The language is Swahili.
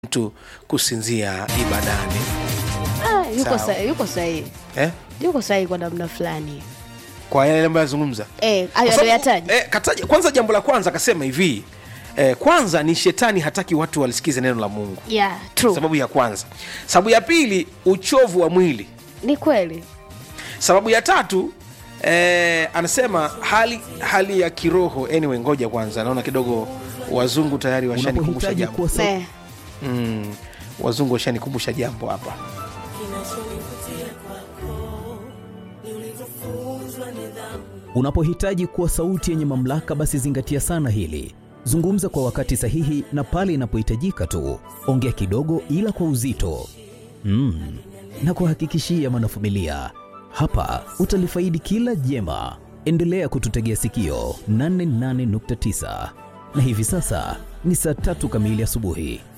mtu kusinzia ibadani Ah, yuko Sawa. sahihi, yuko sahihi, eh? yuko sahihi kwa namna fulani kwa yale ambayo yazungumza eh, Kwa hayo sababu, aliyoyataja eh, kataja- kwanza jambo la kwanza akasema hivi eh, kwanza ni shetani hataki watu walisikize neno la mungu yeah, true. sababu ya kwanza sababu ya pili uchovu wa mwili ni kweli sababu ya tatu eh, anasema hali hali ya kiroho anyway ngoja kwanza naona kidogo wazungu tayari washanikumbusha unapohitaji jambo kuwa sa- eh, mm, wazungu washanikumbusha jambo hapa unapohitaji kuwa sauti yenye mamlaka basi zingatia sana hili zungumza kwa wakati sahihi na pale inapohitajika tu ongea kidogo ila kwa uzito mm. na kuhakikishia mwanafamilia hapa utalifaidi kila jema endelea kututegea sikio 88.9 na hivi sasa ni saa tatu kamili asubuhi